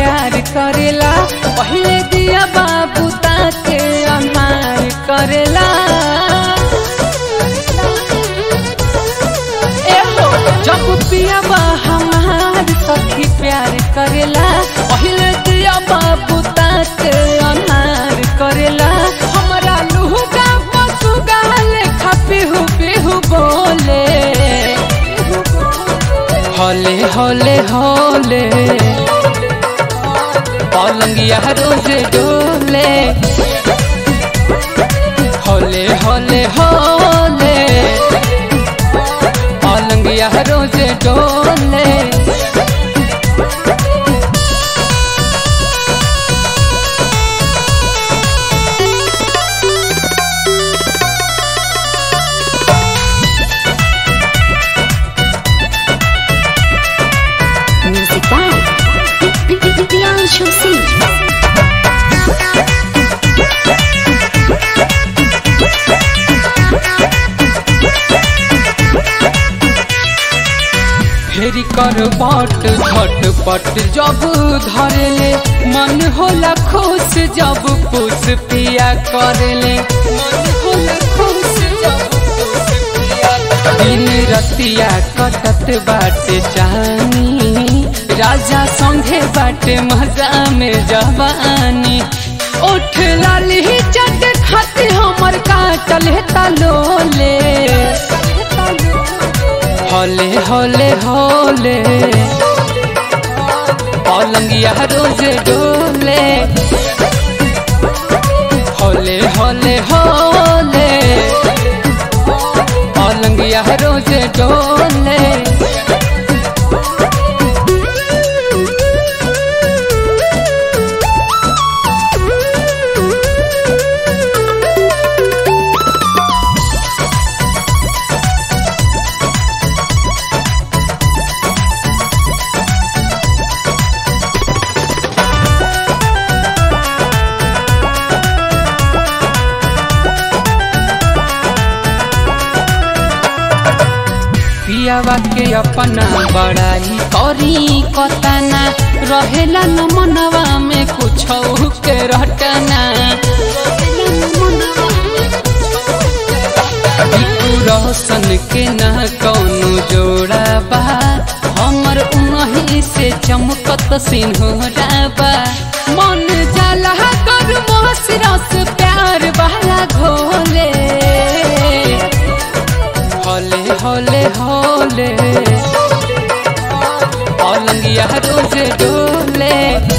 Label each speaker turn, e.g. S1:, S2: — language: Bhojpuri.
S1: प्यार करेला पहले दिया बाबू ताके अनार करेला एहो जब पिया बा हमार सखी प्यार करेला पहले दिया बाबू ताके अनार करेला हमरा लुहुगा पसुगा लेखा पिहु पिहु बोले हले हले हले पलंगिया रोज डोले हले हले हले पलंगिया रोज डोले
S2: Music by Priyanshu Singh.
S1: फेरी कर बट झटपट जब धरेले मन होला खुश जब पुष पिया करेले मन होला खुश जब पुष पिया दिन रतिया कटत बाटे जानी राजा संगे बाटे मजा में जवानी उठ लाली चट खाते हमर काटल तलोले हले हले हले पलंगिया रोज डोले हले हले हले पलंगिया रोज डोले पियावा के अपना बड़ाई करी कतना रहेला न मनवा में कुछ के रटना बिकू रोशन के न कौनो जोड़ा बा हमर उनही से चमकत सिंहोरा बा मन जाला कर मोहस रस प्यार वाला घोले हले हले हले पलंगिया रोज डोले